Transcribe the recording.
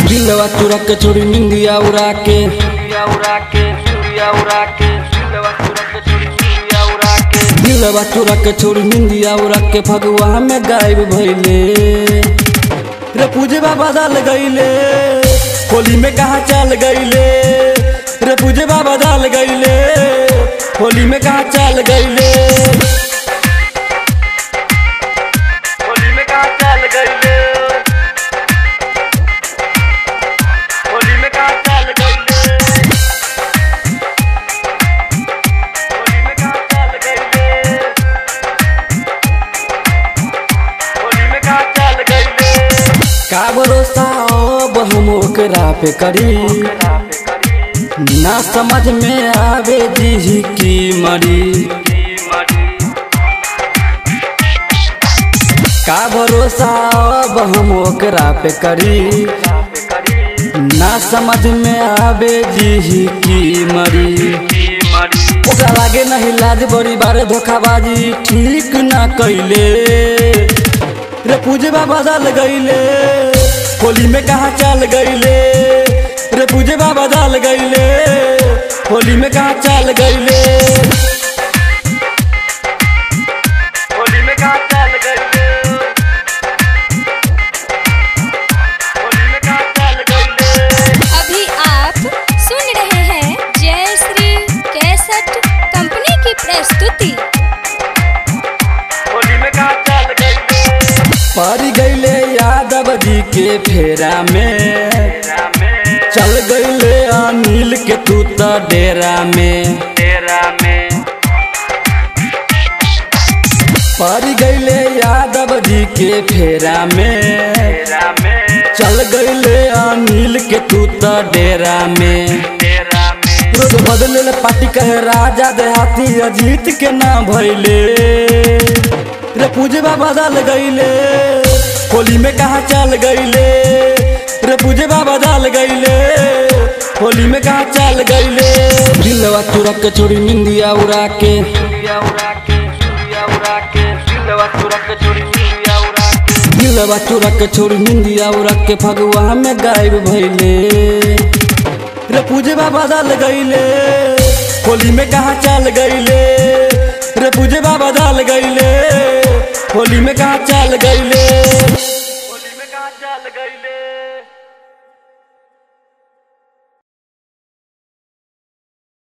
दिलवा तुरा के छोड़ी निंदिया उड़ा के दिलवा तुरा के छोड़ी निंदिया उड़ा के फगुआ में गायब भइले रे पूजे बाबा डाल गईले होली में कहा चल गईले रे पूजे बाबा डाल गईले होली में कहा चल गईले होली में कहाँ चल गईले होली में कहाँ चल गईले होली में कहाँ चल गईले होली में कहाँ चल गईले का भरोसा अब हम ओकरा पे करी ना समझ में आवे जी की मरी का भरोसा अब हम ओकरा पे करी ना समझ में आवे जी की मरी ओकरा लागे नहीं लाज बड़ी बारे धोखाबाजी ठीक ना कैले रे पूजे बाबा डाल गईले होली में कहा चल गईले रे पूजे बाबा डाल गईले होली में कहा चल गईले होली में कहाँ चल गईले होली में कहाँ चल गईले अभी आप सुन रहे हैं जय श्री कैसेट कंपनी की प्रस्तुति होली में कहाँ चल गईले पड़ गईले यादव जी के फेरा में तेरा में चल गईले अनिल के तू त डेरा में तेरा में पड़ गईले यादव जी के फेरा में तेरा में चल गईले अनिल के तू त डेरा में तेरा में रोज बदले पार्टी कहे राजा देहाती अजीत के ना भइले रे पूजे बाबा डाल गईले होली में कहा चल गईले रे पूजे बाबा डाल गईले होली में कहा चल गईले दिलवा तुरा के छोड़ी निंदिया उड़ा के सूर्या उड़ा के सूर्या उड़ा के दिलवा तुरा के छोड़ी सूर्या उड़ा के दिलवा तुरा के छोड़ी निंदिया उड़ा के फगुआ में गायब भइले रे पूजे बाबा डाल गईले होली में कहा चल गईले रे पूजे बाबा डाल गईले होली में कहा चल गईले होली में कहाँ चल गईले